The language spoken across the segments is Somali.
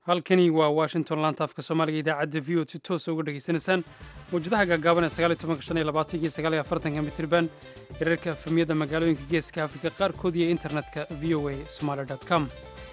halkani waa washington laanta afka soomaaliga idaacadda v o si toosa uga dhegaysanaysaan mawjadaha gaagaaban ee sagaaliy tobanka shan iyo labaatanka iyo sagaal iyo afartanka mitriban hirarka efemiyada magaalooyinka geeska afrika qaarkood iyo internetka v o a somaali com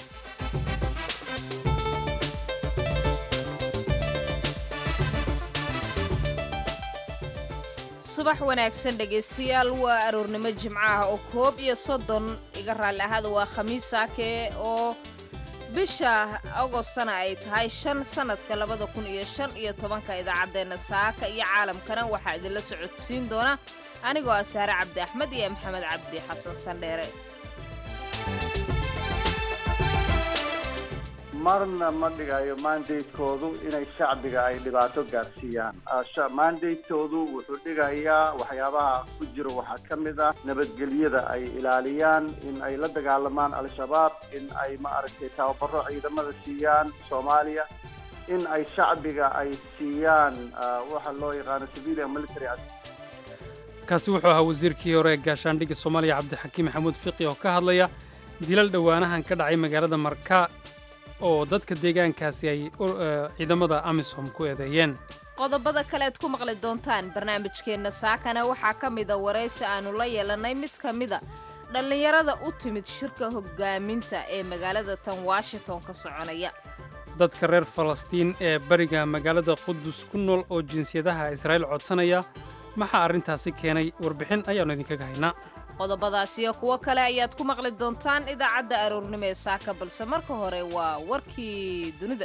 subax wanaagsan dhegaystayaal waa aroornimo jimco ah oo koob iyo soddon iga raalli ahaada waa khamiis saake oo bisha agostana ay tahay shan sannadka labada kun iyo shan iyo tobanka idaacaddeenna saaka iyo caalamkana waxaa idinla socodsiin doona anigoo ah saare cabdi axmed iyo maxamed cabdi xasan sandheere marna ma dhigayo mandatekoodu inay shacbiga ay dhibaato gaarsiiyaan mandatekoodu wuxuu dhigayaa waxyaabaha ku jira waxaa ka mid ah nabadgelyada ay ilaaliyaan in ay la dagaalamaan al-shabaab in ay ma aragtay tababaro ciidamada siiyaan soomaaliya in ay shacbiga ay siiyaan waxa loo yaqaano civilian military kaasi wuxuu ahaa wasiirkii hore ee gaashaandhigga soomaaliya cabdixakiim maxamuud fiqi oo ka hadlaya dilal dhowaanahan ka dhacay magaalada marka oo dadka deegaankaasi ay ciidamada amisom ku eedeeyeen qodobada kale aad ku maqli doontaan barnaamijkeenna saakana waxaa ka mida waraysi aannu la yeelannay mid ka mida dhallinyarada u timid shirka hoggaaminta ee magaalada tan washington ka soconaya dadka reer falastiin ee bariga magaalada qudus ku nool oo jinsiyadaha israa'iil codsanaya maxaa arrintaasi keenay warbixin ayaannu idinkaga haynaa qodobadaas iyo kuwo kale ayaad ku maqli doontaan idaacadda aroornimo ee saaka balse marka hore waa warkii dunida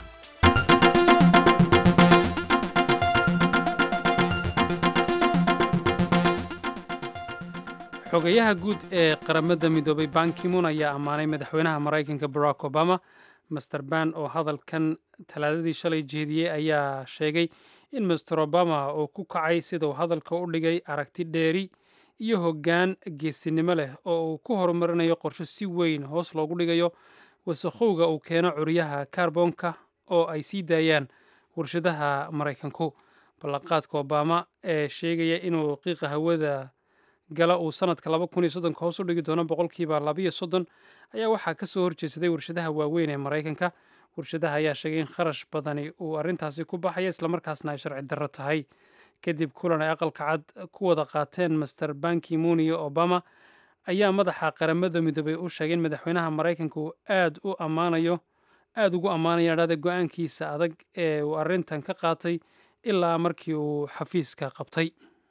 xogayaha guud ee qaramada midoobay bankimoon ayaa ammaanay madaxweynaha maraykanka barack obama master ban oo hadalkan talaadadii shalay jeediyey ayaa sheegay in master obama uu ku kacay sidau hadalka u dhigay aragti dheeri iyo hoggaan geesinimo leh oo uu ku horumarinayo qorsho si weyn hoos loogu dhigayo wasakhowga uu keeno curyaha kaarboonka oo ay sii daayaan warshadaha maraykanku ballanqaadka obama ee sheegaya inuu qiiqa hawada gala uu sannadka laba kun iyo soddonka hoos u dhigi doono boqolkiiba labiyo soddon ayaa waxaa ka soo horjeedsaday warshadaha waaweyn ee maraykanka warshadaha ayaa sheegay in kharash badani uu arrintaasi ku baxaya islamarkaasna ay sharci darro tahay kadib kulan ay aqalka cad ku wada qaateen master bankimoon iyo obama ayaa madaxa qaramada midoobay u sheegay in madaxweynaha maraykanka uu aad u ammaanayo aada ugu ammaanaya dhada go-aankiisa adag ee uu arrintan ka qaatay ilaa markii uu xafiiska qabtay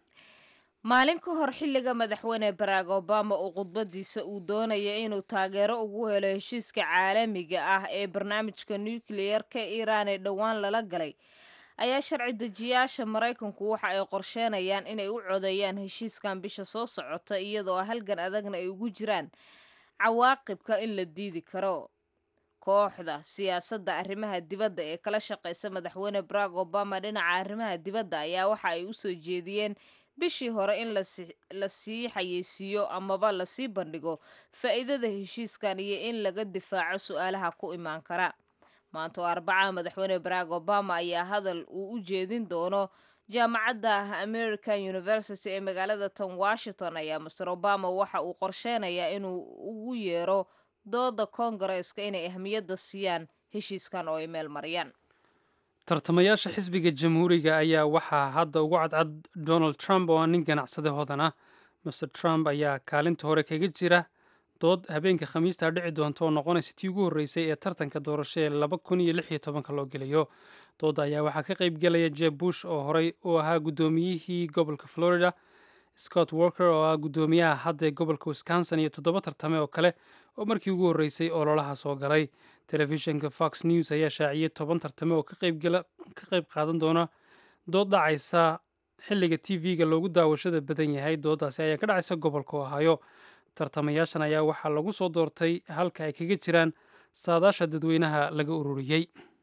maalin ka hor xilliga madaxweyne barack obama uu khudbadiisa uu doonaya inuu taageero ugu helo heshiiska caalamiga ah ee barnaamijka nukliyeerka iiraan ee dhowaan lala galay ayaa sharci dejiyaasha maraykanku waxa ay qorsheenayaan inay u codeeyaan heshiiskan bisha soo socota iyadoo halgan adagna ay ugu jiraan cawaaqibka in la diidi karo kooxda siyaasadda arrimaha dibadda ee kala shaqaysa madaxweyne barack obama dhinaca arrimaha dibadda ayaa waxa ay u soo jeediyeen bishii hore in la sii xayeysiiyo amaba lasii bandhigo faa'iidada heshiiskan iyo in laga difaaco su-aalaha ku imaan kara maanta oo arbacaha madaxweyne barack obama ayaa hadal uu u jeedin doono jaamacadda american university ee magaalada tan washington ayaa master obama waxa uu qorsheynayaa inuu ugu yeero dooda koongareeska inay ahmiyadda siiyaan heshiiskan oo ay meel mariyaan tartamayaasha xisbiga jamhuuriga ayaa waxaa hadda ugu cadcad donald trump oo ah nin ganacsade hodan ah master trump ayaa kaalinta hore kaga jira dood habeenka khamiista dhici doonta oo noqonaysa tii ugu horreysay ee tartanka doorasho ee laba kun iyo lix iyo tobanka loo gelayo dooda ayaa waxaa ka qayb gelaya jeb bush oo horey u ahaa guddoomiyihii gobolka florida scott walker oo ah guddoomiyaha hadda ee gobolka wisconsin iyo toddoba tartame oo kale oo markii ugu horreysay ololaha soo galay telefishinka fox news ayaa shaaciyey toban tartame oo ka qayb qaadan doona dood dhacaysa xilliga t v-ga loogu daawashada badan yahay dooddaasi ayaa ka dhacaysa gobolka ohaayo tartamayaashan ayaa waxaa lagu soo doortay halka ay kaga jiraan saadaasha dadweynaha laga ururiyey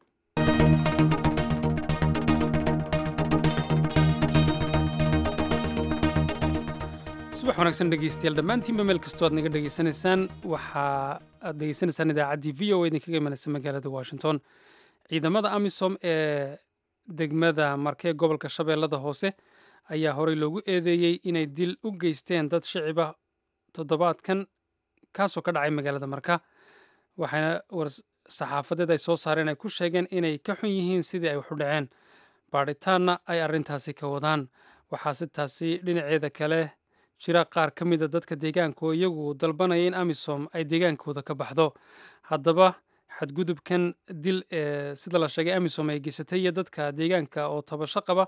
subax wanaagsan dhegeystayaal dhammaantiinba meel kastoo aad naga dhegeysanaysaan waxaa aad dhegeysanaysaan idaacaddii v o a idinkaga imanaysa magaalada washington ciidamada amisom ee degmada markee gobolka shabeellada hoose ayaa horey loogu eedeeyey inay dil u geysteen dad shicibah toddobaadkan kaasoo ka dhacay magaalada marka waxaana saxaafadeed ay soo saareen ay ku sheegeen inay ka xun yihiin sidii ay waxu dhaceen baadhitaanna ay arrintaasi ka wadaan waxaase taasi dhinaceeda kale jira qaar ka mida dadka deegaanka oo iyagu dalbanaya in amisom ay deegaankooda ka baxdo haddaba xadgudubkan dil ee sida la sheegay amisom ay geysatay iyo dadka deegaanka oo tabasho qaba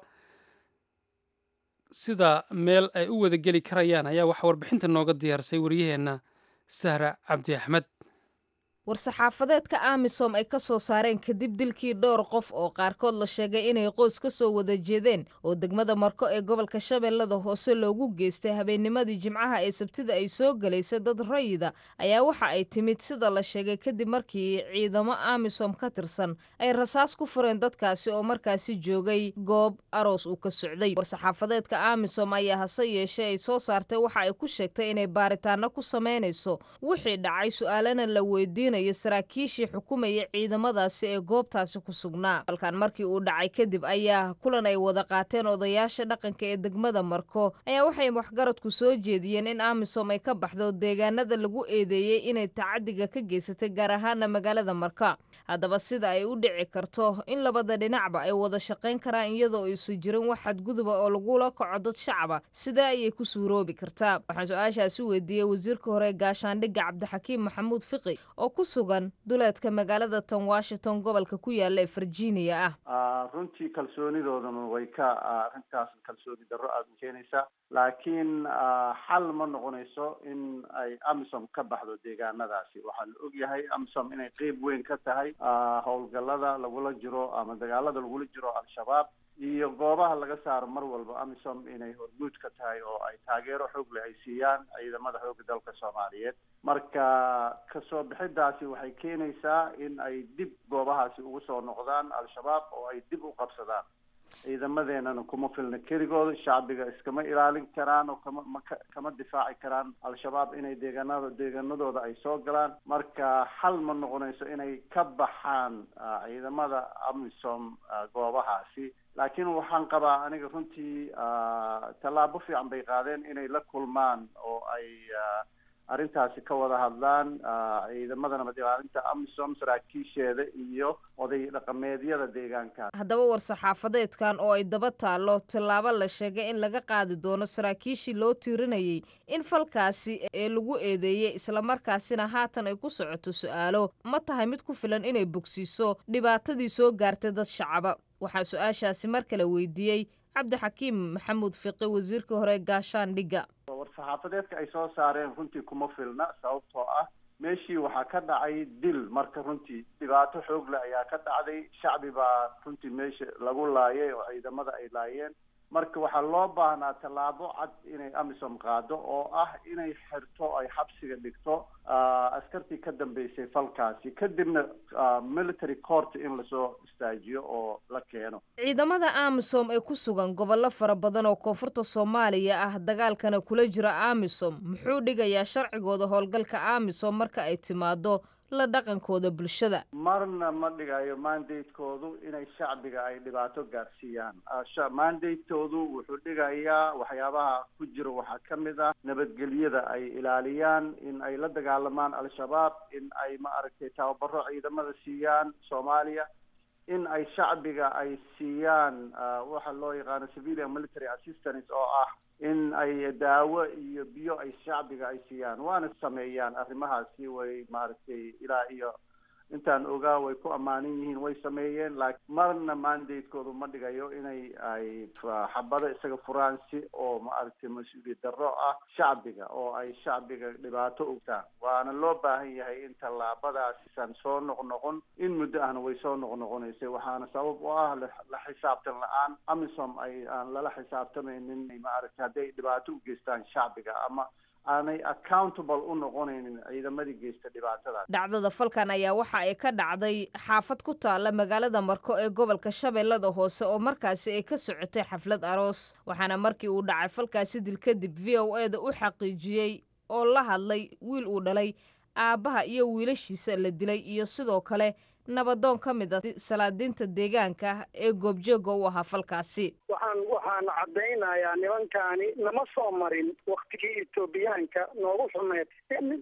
sida meel ay u wada geli karayaan ayaa waxaa warbixinta nooga diyaarsay waryaheenna sahra cabdi axmed war-saxaafadeedka amisom ay ka soo saareen kadib dilkii dhowr qof oo qaarkood la sheegay inay qoys ka soo wada jeedeen oo degmada marko ee gobolka shabeellada hoose loogu geystay habeennimadii jimcaha ee sabtida ay soo gelaysa dad rayida ayaa waxa ay timid sida la sheegay kadib markii ciidamo amisom ka tirsan ay rasaas ku fureen dadkaasi oo markaasi joogay goob aroos uu ka socday war-saxaafadeedka amisom ayaa hase yeeshee ay soo saartay waxa ay ku sheegtay inay baaritaano ku samaynayso wixii dhacay su-aalana la weydiinayo saraakiishii xukumaya ciidamadaasi ee goobtaasi ku sugnaa halkan markii uu dhacay kadib ayaa kulan ay wada qaateen odayaasha dhaqanka ee degmada marko ayaa waxay waxgaradku soo jeediyeen in amisom ay ka baxdo deegaanada lagu eedeeyey inay tacadiga ka geysatay gaar ahaana magaalada marka haddaba sida ay u dhici karto in labada dhinacba ay wada shaqayn karaan iyadoo aysan jirin wax xadguduba oo lagula kaco dad shacaba sidee ayay ku suuroobi kartaa waxaan su-aashaasi weydiiyey wasiirka hore gaashaandhigga cabdixakiim maxamuud fiqi oo ku sugan duleedka magaalada tan washington gobolka ku yaala ee virginia ah runtii kalsoonidoodana way ka arrintaas kalsooni darro aada u keenaysaa laakiin xal ma noqonayso in ay amisom ka baxdo deegaanadaasi waxaa la og yahay amisom inay qeyb weyn ka tahay howlgallada lagula jiro ama dagaalada lagula jiro al-shabaab iyo goobaha laga saaro mar walba amisom inay hormuud ka tahay oo ay taageero xoog leh ay siiyaan ciidamada xoogga dalka soomaaliyeed marka kasoo bixidaasi waxay keenaysaa in ay dib goobahaasi ugu soo noqdaan al-shabaab oo ay dib u qabsadaan ciidamadeenana kuma filna keligooda shacbiga iskama ilaalin karaan oo kama maka kama difaaci karaan al-shabaab inay deegaanada deegaanadooda ay soo galaan marka xal ma noqonayso inay ka baxaan ciidamada amisom goobahaasi laakiin waxaan qabaa aniga runtii tallaabo fiican bay qaadeen inay la kulmaan oo ay arrintaasi ka wada hadlaan ciidamada nabad ilaalinta amisom saraakiisheeda iyo oday dhaqameedyada deegaanka haddaba war-saxaafadeedkan oo ay daba taallo tallaabo la sheegay in laga qaadi doono saraakiishii loo tiirinayay in falkaasi ee lagu eedeeyey islamarkaasina haatan ay ku socoto su-aalo ma tahay mid ku filan inay bogsiiso dhibaatadii soo gaartay dad shacaba waxaa su-aashaasi mar kale weydiiyey cabdixakiim maxamuud fiqi wasiirka hore gaashaandhigga war-saxaafadeedka ay soo saareen runtii kuma filna sababtoo ah meeshii waxaa ka dhacay dil marka runtii dhibaato xoog leh ayaa ka dhacday shacbi baa runtii meesha lagu laayay oo ciidamada ay laayeen marka waxaa loo baahnaa tallaabo cad inay amisom qaado oo ah inay xirto ay xabsiga dhigto askartii ka dambeysay falkaasi kadibna military court in lasoo istaajiyo oo la keeno ciidamada amisom ee ku sugan gobollo fara badan oo koonfurta soomaaliya ah dagaalkana kula jira amisom muxuu dhigayaa sharcigooda howlgalka amisom marka ay timaado la dhaqankooda bulshada marna ma dhigayo mandatekoodu inay shacbiga ay dhibaato gaarsiiyaan mandatekoodu wuxuu dhigayaa waxyaabaha ku jira waxaa ka mid ah nabadgelyada ay ilaaliyaan in ay la dagaalamaan al-shabaab in ay ma aragtay tababaro ciidamada siiyaan soomaaliya in ay shacbiga ay siiyaan waxa loo yaqaano civilian military assistance oo ah in ay daawo iyo biyo ay shacbiga ay siiyaan waana sameeyaan arrimahaasi way maaragtay ilaa iyo intaan ogaa way ku ammaanan yihiin way sameeyeen laakiin marna mandatekoodu ma dhigayo inay ay xabado isaga furaan si oo maaragtay mas-uuliyad darro ah shacbiga oo ay shacbiga dhibaato ogtaan waana loo baahan yahay in tallaabadaasisan soo noqnoqon in muddo ahna way soo noqnoqonaysay waxaana sabab u ah la xisaabtan la-aan amisom ay aan lala xisaabtamaynin maaragtay hadday dhibaato u geystaan shacbiga ama aanay accountable u noqonaynin ciidamadii geysta dhibaatadaas dhacdada falkan ayaa waxa ay ka dhacday xaafad ku taalla magaalada marko ee gobolka shabeellada hoose oo markaasi ay ka socotay xaflad aroos waxaana markii uu dhacay falkaasi dil kadib v o e da u xaqiijiyey oo la hadlay wiil uu dhalay aabbaha iyo wiilashiisa la dilay iyo sidoo kale nabadoon ka mid a salaadiinta deegaanka ee goobjooga u ahaa falkaasi waxaan waxaan caddaynayaa nimankaani nama soo marin waktigii etoobiyaanka noogu xumeed mid dad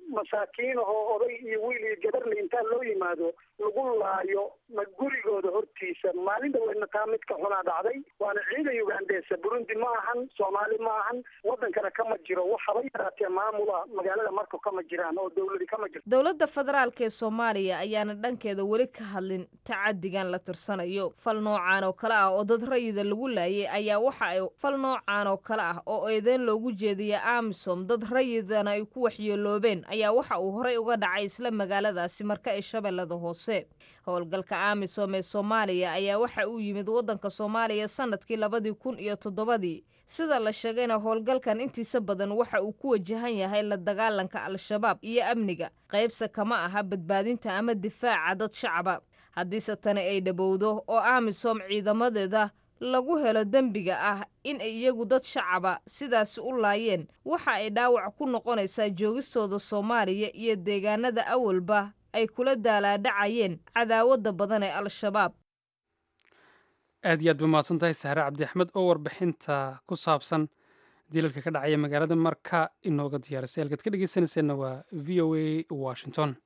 masaakiin ahoo oday iyo wiil iyo gabarle intaa loo yimaado lagu laayo ma gurigooda hortiisa maalin dhaweydna taa mid ka xunaa dhacday waana ciidan ugandesa burundi ma ahan soomaali ma ahan wadankana kama jiro waxaba yaraatee maamula magaalada marka kama jiraan oo dawladi kama jirto dowladda federaalk ee soomaaliya ayaana dhankeeda weli ka hadlin tacadigan la tirsanayo fal noocaan oo kale ah oo dad rayida lagu laayay ayaa waxa ay fal noocaan oo kale ah oo eedeyn loogu jeediya amisom dad rayidana ay ku waxyeeloobeen ayaa waxa uu horey uga dhacay isla magaaladaasi marka ee shabeellada hoose howlgalka amisom ee soomaaliya ayaa waxa uu yimid waddanka soomaaliya sanadkii labadii kun iyo toddobadii sida la sheegayna howlgalkan intiisa badan waxa uu ku wajahan yahay la dagaalanka al-shabaab iyo amniga qaybsa kama aha badbaadinta ama difaaca dad shacaba haddiise tani ay dhabowdo oo amisom ciidamadeeda lagu helo dembiga ah in ay iyagu dad shacaba sidaasi u laayeen waxa ay dhaawac ku noqonaysaa joogistooda soomaaliya iyo deegaanada awalba ay kula daalaadhacayeen cadaawadda badan ee al-shabaab aad iyo aad ba mahadsan tahay sahre cabdi axmed oo warbixinta ku saabsan dilalka ka dhacaya magaalada marka inooga diyaarisay halkaad ka dhegeysanayseena waa v o a washington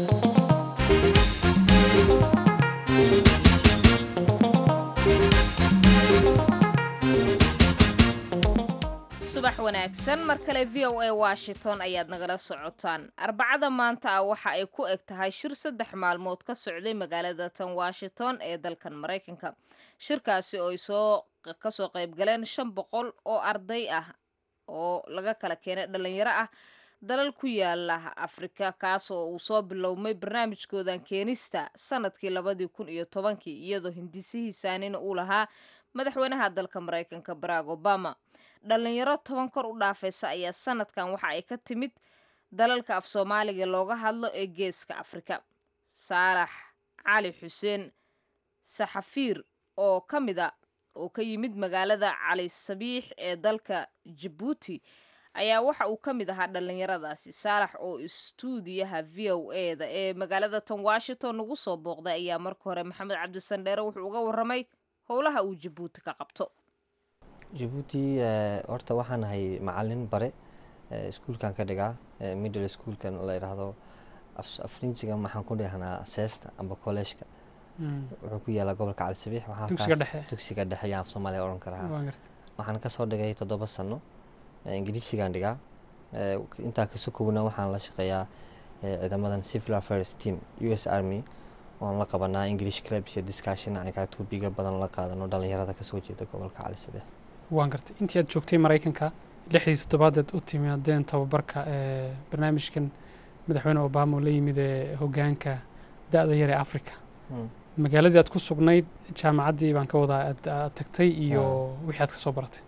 subax wanaagsan mar kale v o a washington ayaad nagala socotaan arbacada maanta ah waxa ay ku eg tahay shir saddex maalmood ka socday magaalada tan washington ee dalkan maraykanka shirkaasi oo ay soo kasoo qaybgaleen shan boqol oo arday ah oo laga kala keenay dhalinyaro ah dalal ku yaala afrika kaas oo uu soo bilowmay barnaamijkoodan keenista sanadkii labadii kun iyo tobankii iyadoo hindisihiisaanina uu lahaa madaxweynaha dalka maraykanka barack obama dhalinyaro toban kor u dhaafaysa ayaa sanadkan waxa ay ka timid dalalka af soomaaliga looga hadlo ee geeska afrika saalax cali xuseen saxafiir oo ka mid a oo ka yimid magaalada cali sabiix ee dalka jabuuti ayaa waxa uu ka mid ahaa dhalinyaradaasi saalax oo istuudiyaha v o e da ee magaalada tan washington nagu soo booqday ayaa marka hore maxamed cabdisandheere wuxuu uga waramay howlaha uu jabuuti ka qabto jabuuti horta waxaan ahay macalin bare iskuulkan ka dhigaa middle schoolkan la yidhaahdo afrinjiga waxaan ku dhihnaa seesta amba kolleejka wuxuu ku yaalaa gobolka cali sabiix dugsiga dhexe yaan af soomaaliya odhan karaa waxaan kasoo dhigay toddoba sano ingiriisigaan dhigaa intaa kaso kowna waxaan la shaqeeyaa ciidamadan civil affairs team u s army oon la qabanaa english clubs iyo discussion anigaa tuubiga badan la qaadano dhalinyarada kasoo jeeda gobolka cali sabiix waan gartay intii aad joogtay maraykanka lixdii toddobaadeed u timaadeen tababarka ee barnaamijkan madaxweyne obama oo la yimid ee hogaanka da-da yar ee africa magaaladii aad ku sugnayd jaamacaddii baan ka wadaa aad tagtay iyo wixii aad ka soo baratay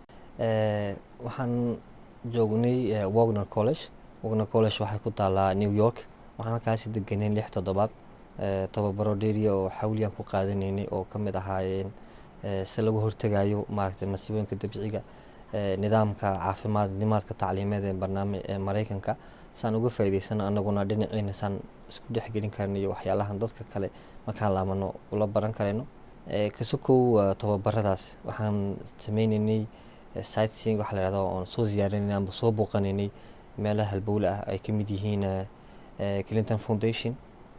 waxaan joognay wagner college wagner college waxay ku taalaa new york waxaan halkaasi deganeen lix toddobaad tababaro dheeriya oo xawliyaan ku qaadanaynay oo ka mid ahaayeen si lagu hortegayo maaragtay masiibooyinka dabiiciga nidaamka caafimaad nimaadka tacliimeed ee barnaamij ee maraykanka saan uga faa'iidaysano annaguna dhinaciina saan isku dhexgelin karno iyo waxyaalahan dadka kale markaan laamano ula baran karayno kasokow tababaradaas waxaan sameynaynay sightseeing waxa la yihahdo oon soo ziyaarinaynay amba soo booqanaynay meelaha halbowle ah ay ka mid yihiin clinton foundation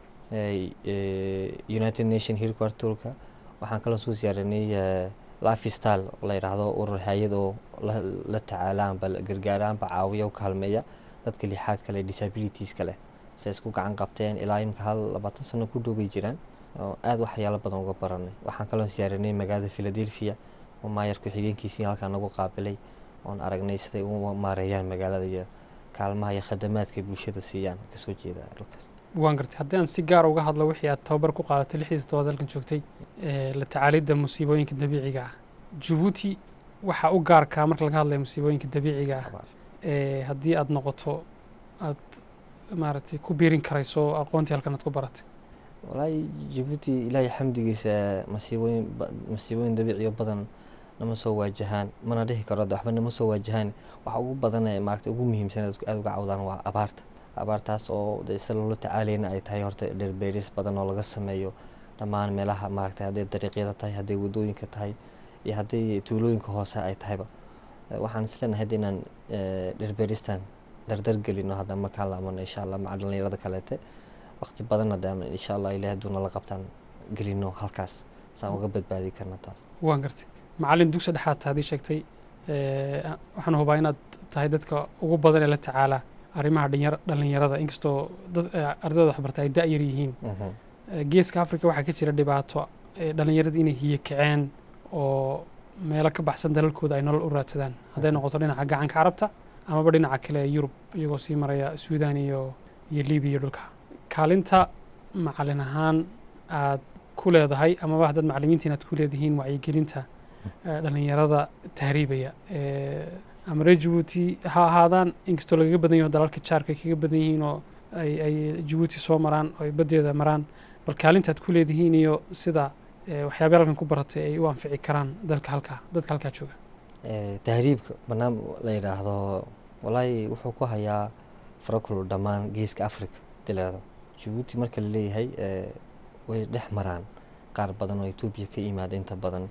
united nation headquarterka waxaan kaloo soo ziyaaranay life style oo la yidhaahdo urur hay-ad oo la tacaala amba gargaara amba caawiya u kaalmeeya dadka lixaad kale disabilities kale se isku gacan qabteen ilaa imka hal labaatan sano ku dhoobay jiraan oo aada waxyaalo badan uga baranay waxaan kaloo ziyaaranay magaalada philadelphia oo maayar ku-xigeenkiisii halkaa nagu qaabilay oon aragnay siday u maareeyaan magaalada iyo kaalmaha iyo khadamaadka bulshada siiyaan kasoo jeeda dhulkaas waan gartay haddii aan si gaar uga hadlo wixii aad tababar ku qaadatay lixdii toddobaad halkan joogtay la tacaalidda musiibooyinka dabiiciga ah jabuuti waxaa u gaarkaa marka laga hadlayo musiibooyinka dabiiciga ah haddii aad noqoto aad maaragtay ku biirin karayso aqoontii halkan aad ku baratay walaahi jabuuti ilaahay xamdigiisa masiibooyin masiibooyin dabiiciyo badan nama soo waajahaan mana dhihi karo waxba nama soo waajahaan waxa ugu badan ee maaragtay ugu muhiimsan aada uga cawdaan waa abaarta abaartaas oo de si loola tacaalayna ay tahay horta dherbeeris badan oo laga sameeyo dhammaan meelaha maaragtay hadday dariiqyada tahay hadday wadooyinka tahay iyo hadday tuulooyinka hoose ay tahayba waxaan isleenahay hadda inaan dherbeeristan dardar gelino hadda markaan laamano insha allah maca dhalinyarada kaleete waqti badan haddaan insha allah ilahi hadduu nala qabtaan gelino halkaas saan uga badbaadi karna taas waan gartay macallin dugsi dhexaad haddii sheegtay waxaan hubaa inaad tahay dadka ugu badan ee la tacaala arrimaha dhinyar dhalinyarada inkastoo dad ardayda waxbarta ay da-yar yihiin geeska africa waxaa ka jira dhibaato dhalinyarada inay hiyo kaceen oo meelo ka baxsan dalalkooda ay nolol u raadsadaan hadday noqoto dhinaca gacanka carabta amaba dhinaca kale ee yurub iyagoo sii maraya suudan iyo iyo libiya iyo dhulka kaalinta macallin ahaan aad ku leedahay amaba haddaad macallimiintiin aad ku leedihiin wacyigelinta dhalinyarada tahriibaya ama reer jabuuti ha ahaadaan inkastoo lagaga badan yaho dalalka jaarka ay kaga badan yihiin oo ay ay jabuuti soo maraan oo ay baddeeda maraan bal kaalintaad ku leedihiin iyo sida waxyaabay halkan ku baratay ay u anfici karaan dalka halkaa dadka halkaa jooga tahriibka banaam la yidhaahdo walaahi wuxuu ku hayaa farakul dhammaan geeska africa hadii la yidhahdo jabuuti marka la leeyahay way dhex maraan qaar badan oo etoobiya ka yimaada inta badan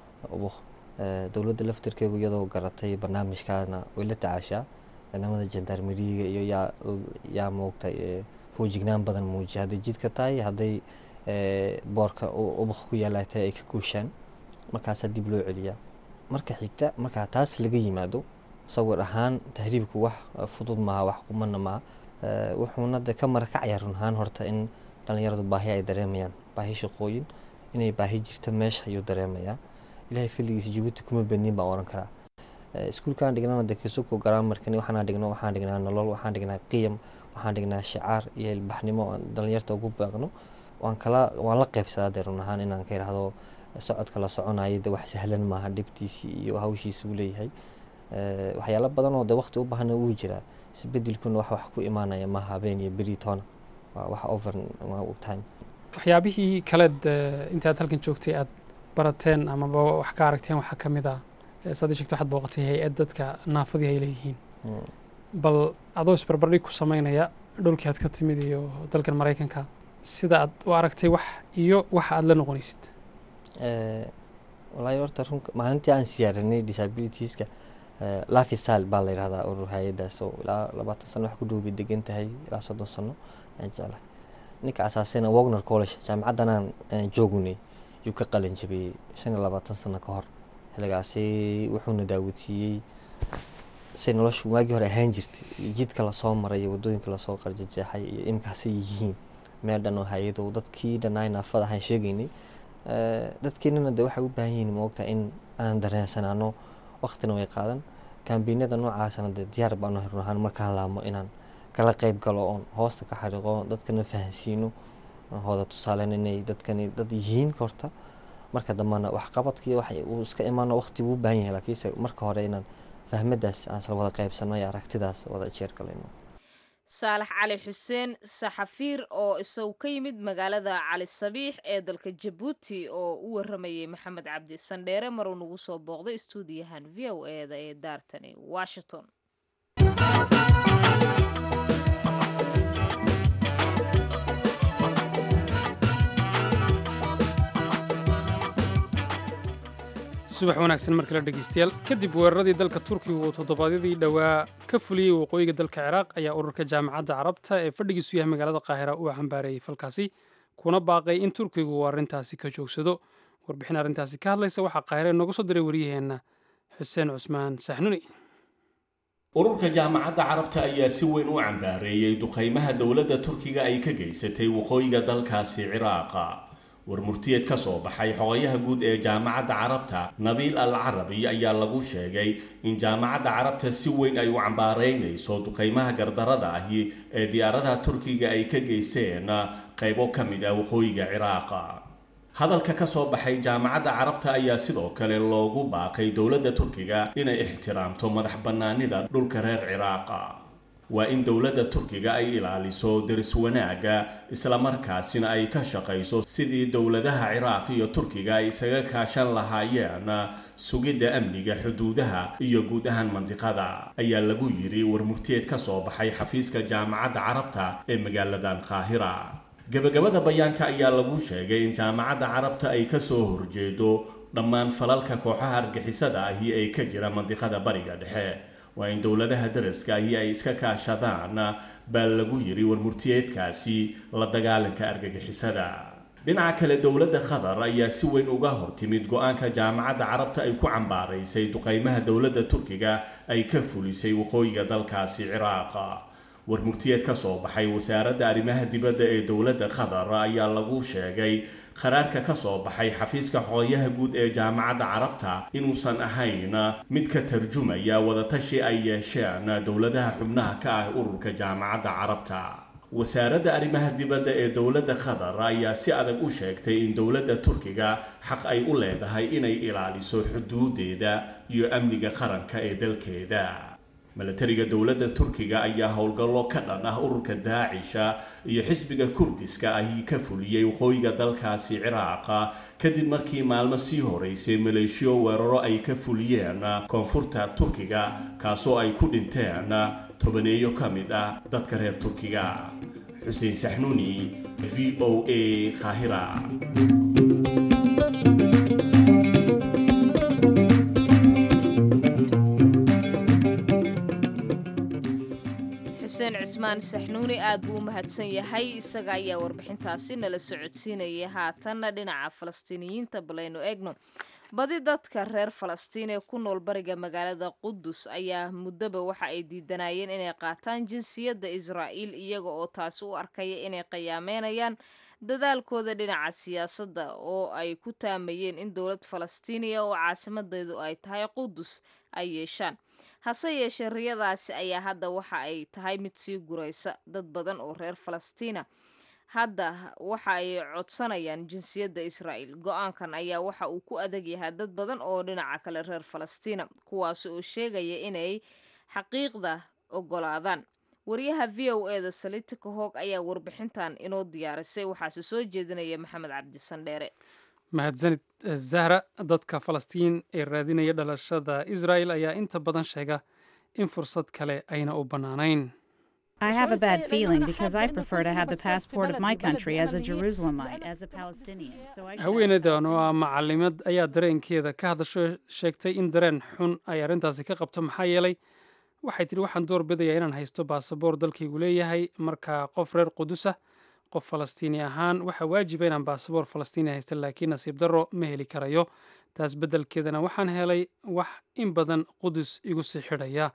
dowladda laftirkeegu iyadoo garatay barnaamijkaana way la tacaashaa ciidamada jandarmeriga iyo yaa yaa moogtay foojignaan badan muujiya hadday jidka tahay hadday boorka ubaq ku yaala tahay ay ka guushaan markaasaa dib loo celiyaa marka xigta markaa taas laga yimaado sawir ahaan tahriibku wax fudud maaha wax qumana maaha wuxuuna de ka marakacaya run ahaan horta in dhalinyaradu baahi ay dareemayaan baahi shaqooyin inay baahi jirta meesha ayuu dareemayaa ilahay filigiisa jabuuti kuma benin baan oran karaa iskuulkaan dhignana de kisuko garaamarkani waxaan dhigno waxaan dhignaa nolol waxaan dhignaa qiyam waxaan dhignaa shicaar iyo ilbaxnimo aan dhalinyarta ugu baaqno waan kala waan la qaybsadaa dee run ahaan inaan ka idhaahdo socodka la soconayo de wax sahlan maaha dhibtiisii iyo hawshiisa uu leeyahay waxyaalo badan oo de waqti u baahna wuu jiraa isbedelkuna wax wax ku imaanaya maaha habeen iyo beri toona waa wax over time waxyaabihii kaleed intaad halkan joogtay aad barateen amaba wax ka aragteen waxaa ka mid ah saad ii sheegtay waxaad booqatay hay-ad dadka naafadii ay leeyihiin bal adoo isbarbardhig ku samaynaya dhulkii aad ka timid iyo dalkan maraykanka sida aad u aragtay wax iyo waxa aad la noqonaysid walaahi horta run maalintii aan siyaarinay disabilitieska lifestyle baa la yidhahdaa urur hay-adaas oo ilaa labaatan sano wax ku dhowbay degan tahay ilaa soddon sano aan jeclahay ninka asaasayna wagner college jaamacaddan aan joognay yuu ka qalin jabiyey shan iyo labaatan sano ka hor xilligaasi wuxuuna daawadsiiyey say noloshu waagii hore ahaan jirtay jidka lasoo maray iyo waddooyinka lasoo qarjajeexay iyo imkaasay yihiin meel dhan oo hay-ado dadkii dhannaay naafada ahaan sheegaynay dadkeenana de waxay u baahan yihiin moogta in aan dareensanaano waqtina way qaadan kambiinada noocaasana de diyaar baanu run ahaan markaan laamo inaan kala qayb galo oon hoosta ka xariiqo dadkana fahansiino hooda tusaalen inay dadkani dad yihiin horta marka dambana waxqabadkii wax uu iska imaano waqti buu u baahan yahay laakiinse marka hore inaan fahmadaas aan isla wada qaybsano iyo aragtidaas wada jeer galayno saalax cali xuseen saxafiir oo isagu ka yimid magaalada cali sabiix ee dalka jabuuti oo u waramayay maxamed cabdi sandheere maruu nagu soo booqday istuudiyahan v o eda ee daartani washington subax wanaagsan mar kale dhegeystayaal kadib weeraradii dalka turkiga uu toddobaadyadii dhowaa ka fuliyey waqooyiga dalka ciraaq ayaa ururka jaamacadda carabta ee fadhigiisu yahay magaalada qaahira uu xambaareeyey falkaasi kuna baaqay in turkigu uu arrintaasi ka joogsado warbixin arrintaasi ka hadlaysa waxaa qaahire nooga soo diray waryaheenna xuseen cusmaan saxnuni ururka jaamacadda carabta ayaa si weyn u cambaareeyey duqaymaha dowladda turkiga ay ka geysatay waqooyiga dalkaasi ciraaqa war murtiyeed ka soo baxay xogayaha guud ee jaamacadda carabta nabiil al carabi ayaa lagu sheegay in jaamacadda carabta si weyn ay u cambaaraynayso duqaymaha gardarada ahi ee diyaaradaha turkiga ay ka geysteen qaybo ka mid ah waqooyiga ciraaqa hadalka ka soo baxay jaamacadda carabta ayaa sidoo kale loogu baaqay dowladda turkiga inay ixtiraamto madax bannaanida dhulka reer ciraaqa waa in dowladda turkiga ay ilaaliso deris wanaagga islamarkaasina ay ka shaqayso sidii dowladaha ciraaq iyo turkiga ay isaga kaashan lahaayeen sugidda amniga xuduudaha iyo guud ahaan mandiqada ayaa lagu yidhi warmurtiyeed ka soo baxay xafiiska jaamacadda carabta ee magaaladan qaahira gebagabada bayaanka ayaa lagu sheegay in jaamacadda carabta ay ka soo horjeedo dhammaan falalka kooxaha argixisada ahi ee ka jira mandiqada bariga dhexe waa in dowladaha daraska ahi ay iska kaashadaan baa lagu yiri warmurtiyeedkaasi la dagaalanka argagixisada dhinaca kale dowladda qatar ayaa si weyn uga hortimid go-aanka jaamacadda carabta ay ku cambaaraysay duqeymaha dowladda turkiga ay ka fulisay waqooyiga dalkaasi ciraaq warmurtiyeed ka soo baxay wasaaradda arrimaha dibadda ee dowladda qatar ayaa lagu sheegay qaraarka ka soo baxay xafiiska xogayaha guud ee jaamacadda carabta inuusan ahayn mid ka tarjumaya wadatashi ay yeesheen dowladaha xubnaha ka ah ururka jaamacadda carabta wasaaradda arrimaha dibadda ee dowladda qatar ayaa si adag u sheegtay in dowladda turkiga xaq ay u leedahay inay ilaaliso xuduudeeda iyo amniga qaranka ee dalkeeda milatariga dowladda turkiga ayaa howlgallo ka dhan ah ururka daacisha iyo xisbiga kurdiska ahi ka fuliyey waqooyiga dalkaasi ciraaqa kadib markii maalmo sii horeysay maleeshiyo weeraro ay ka fuliyeen koonfurta turkiga kaasoo ay ku dhinteen tobaneeyo ka mid ah dadka reer turkiga xuseen saxnuuni v o a qaahira xuseen cismaan saxnuuni aad buu u mahadsan yahay isaga ayaa warbixintaasi nala socodsiinayay haatanna dhinaca falastiiniyiinta balaynu eegno badi dadka reer falastiin ee ku nool bariga magaalada qudus ayaa muddoba waxa ay diidanayeen inay qaataan jinsiyadda israa'iil iyaga oo taasi u arkaya inay qiyaameynayaan dadaalkooda dhinaca siyaasadda oo ay ku taamayeen in dowlad falastiiniya oo caasimadeedu ay tahay qudus ay yeeshaan hase yeeshee riyadaasi ayaa hadda waxa ay tahay mid sii guraysa dad badan oo reer falastiina hadda waxa ay codsanayaan jinsiyadda israa'iil go-aankan ayaa waxa uu ku adag yahay dad badan oo dhinaca kale reer falastiina kuwaasi oo sheegaya inay xaqiiqda ogolaadaan wariyaha v o e da salita kahoog ayaa warbixintan inoo diyaarisay waxaase soo jeedinaya maxamed cabdisandheere mahadsanid zahra dadka falastiin ee raadinaya dhalashada israa'el ayaa inta badan sheega in fursad kale ayna u bannaanayn I have a bad feeling because I prefer to have the passport of my country as a Jerusalemite, as a Palestinian. So I should have haweeneydan oo ah macalimad ayaa dareenkeeda ka hadasho sheegtay in dareen xun ay arrintaasi ka qabto maxaa yeelay waxay tidhi waxaan door bidayaa inaan haysto baasaboor dalkaygu leeyahay marka qof reer qudusa qof falastiini ahaan waxaa waajiba inaan baasaboor falastiini haysta laakiin nasiib darro ma heli karayo taas beddelkeedana waxaan helay wax in badan qudus igu sii xidhaya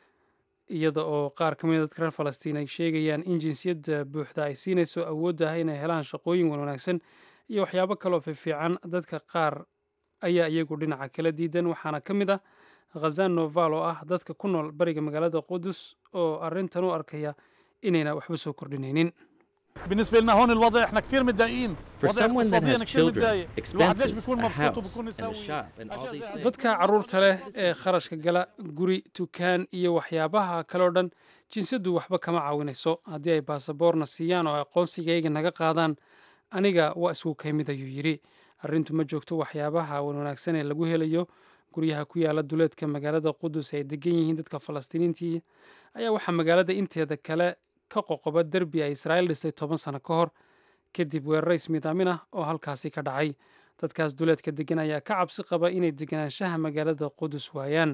iyada oo qaar ka mida dadka reer falastiin ay sheegayaan in jinsiyadda buuxda ay siinayso awoodda ah inay helaan shaqooyin wan wanaagsan iyo waxyaabo kaleoo fiifiican dadka qaar ayaa iyagu dhinaca kala diidan waxaana ka mid ah khazan noval oo ah dadka ku nool bariga magaalada qudus oo arrintan u arkaya inayna waxba soo kordhinaynin بالنسبه لنا هون الوضع احنا كثير متضايقين For وضع someone that اقتصاديا has كثير children, متضايق الواحد ليش expenses, بيكون a مبسوط house, وبيكون and a يسوي shop, and all these things. dadka carruurta leh ee kharashka gala guri dukaan iyo waxyaabaha kaleo dhan jinsiyaddu waxba kama caawinayso haddii ay baasaboorna siiyaan oo aqoonsigayga naga qaadaan aniga waa isku kaymid ayuu yidhi arrintu ma joogto waxyaabaha wanwanaagsan ee lagu helayo guryaha ku yaala duleedka magaalada qudus ay degan yihiin dadka falastiiniintii ayaa waxaa magaalada inteeda kale ka qoqoba derbi ay israa'iil dhistay toban sano ka hor kadib weeraro ismidaamin ah oo halkaasi ka dhacay dadkaas duleedka degan ayaa ka cabsi qaba inay deganaanshaha magaalada qudus waayaan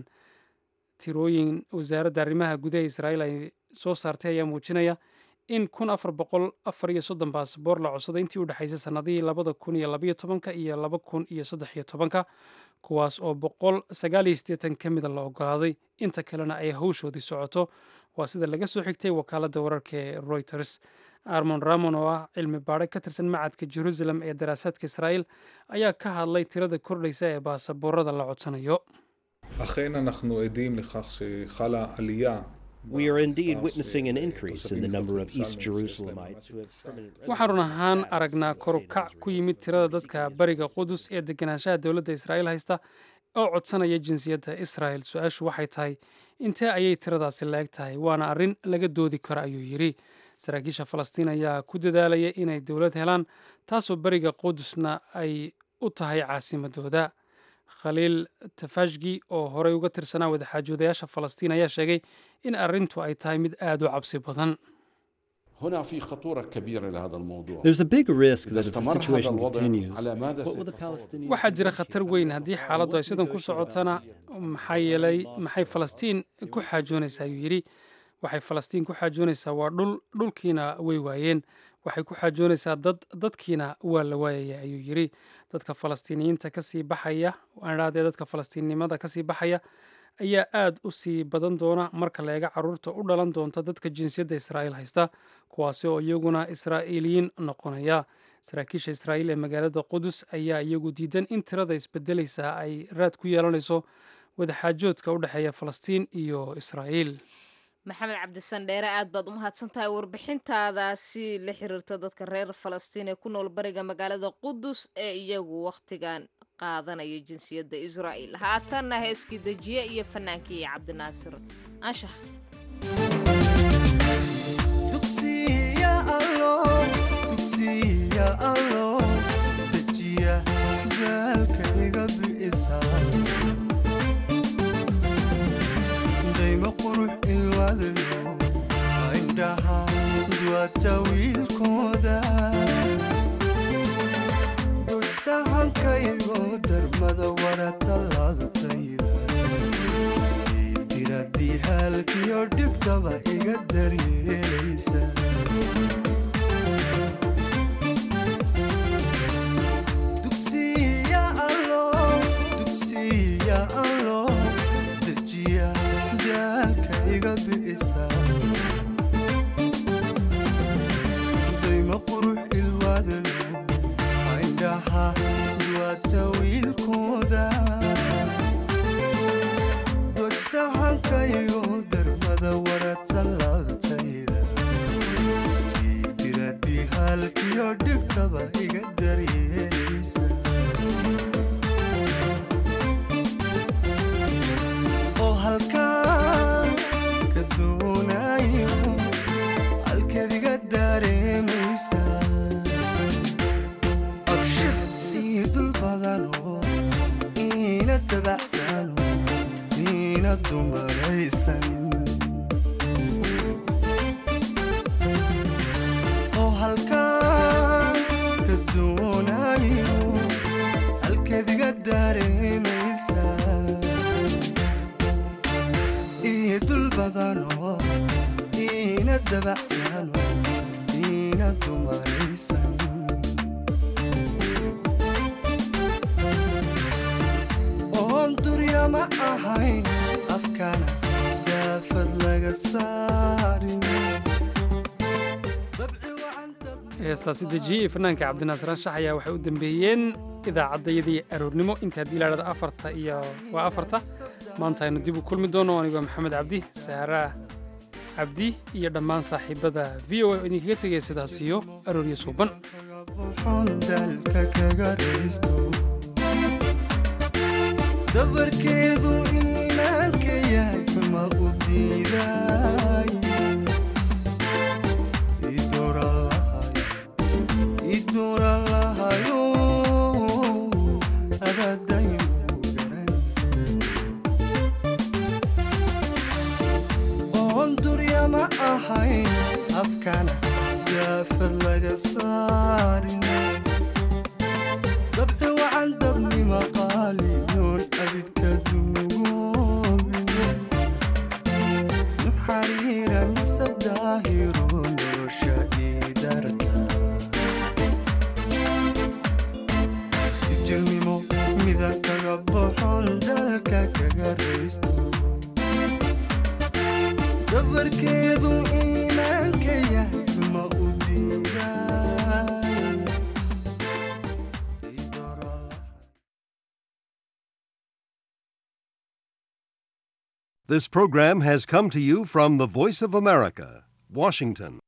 tirooyin wasaaradda arrimaha gudaha israa'iil ay soo saartay ayaa muujinaya in kun afar boqol afar iyo soddon baasaboor la codsaday intii u dhexaysay sannadihii labada kun iyo labaiyo tobanka iyo laba kun iyo saddex iyo tobanka kuwaas oo boqol sagaal iyo siddeetan ka mida la ogolaaday inta kalena ay hawshoodii socoto waa sida laga soo xigtay wakaaladda wararka ee reuters armon ramon oo ah cilmi baadhe ka tirsan macadka jerusalem ee daraasaadka israa'iil ayaa ka hadlay tirada kordhaysa ee baasaboorada la codsanayo אכן אנחנו עדים לכך שחלה עלייה We are indeed במספר witnessing an של increase in תושבים the number of אזרחים East ירושלמים שיש להם Jerusalemites who have permanent waxaan run residency ahaan status aragnaa in the kor u state of kac ku Israel. yimid tirada dadka bariga qudus ee deganaanshaha dowladda israa'iil haysta oo codsanaya jinsiyadda israa'el su-aashu waxay tahay intee ayay tiradaasi la-eg tahay waana arrin laga doodi karo ayuu yidhi saraakiisha falastiin ayaa ku dadaalaya inay dowlad helaan taasoo beriga qudusna ay u tahay caasimadooda khaliil tafashgi oo horey uga tirsanaa wadaxaajoodayaasha falastiin ayaa sheegay in arrintu ay tahay mid aad u cabsi badan هنا في خطورة كبيرة لهذا الموضوع There's a big risk إذا that if the استمر هذا situation الوضع continues, على ماذا what will the سيتطور؟ Palestinians waxaa jira khatar weyn haddii xaaladdu ay sidan ku socotana maxaa yeelay maxay falastiin ku xaajoonaysaa ayuu yidhi waxay falastiin ku xaajoonaysaa waa dhul dhulkiina way waayeen waxay ku xaajoonaysaa dad dadkiina waa la waayaya ayuu yidhi dadka falastiiniyiinta kasii baxaya waan idhahdee dadka falastiinnimada kasii baxaya ayaa aad u sii badan doona marka la eega caruurta u dhalan doonta dadka jinsiyadda israa'iil haysta kuwaasi oo iyaguna israa'iiliyiin noqonaya saraakiisha israa'iil ee magaalada qudus ayaa iyagu diidan in tirada isbedelaysa ay raad ku yeelanayso wadaxaajoodka u dhexeeya falastiin iyo israa'iil maxamed cabdisandheere aad baad u mahadsan tahay warbixintaadaasi la xiriirta dadka reer falastiin ee ku nool bariga magaalada qudus ee iyagu wakhtigan qaadanaya jinsiyadda israa'iil haatanna heeskii dejiye iyo fanaankii cabdinaasir anshax dayma qurux ilwadlo indhaha dwata wiilkooda dojsahankaygo darmada wara tallaabtayda diradii haalkiyo dhibtaba iga daryeelaysa dugsiya allo dugsiya allo dejiya daalka iga bi'isa dayma qurux ilwaadalo indhaha duwata wiilkooda dojsahankaygo darmada wara tallaabtayda tiradii haalkiyo dhibtaba iga daryeelaysa oo halkaan ka doonayo halkeediga dareemaysa abshir ii dul badano iina dabacsano iina dumaraysan oo halkaan ka doonayo halkeediga dareemaysa ii dul badano iina dabacsano iina dumaraysan oon durya ma ahayn afkana daafad laga saarin heestaasi dejiye iyo fanaanka cabdinaasir anshax ayaa waxay u dambeeyeen idaacaddayadii aroornimo inta haddii la dhahdo afarta iyo waa afarta maanta aynu dib u kulmi doono anigoo maxamed cabdi saaraa cabdi iyo dhammaan saaxiibada v o a oo idinkaga tegaya sidaas iyo arooryo suuban waxaan dalka kaga raysto dabarkeedu iimaanka yahay ma u diiday idoora lahayo adadaynu garan oon durya ma ahayn afkana daafad laga saarin dabci wacan dadnima qaaliyoon abidka duugoobin xariira nasab daahiro nolosha idarta jirnimo midan kaga boxon dalka kaga raysto dabarkeedu iimaanka yahay ma u diiday This program has come to you from the Voice of America, Washington.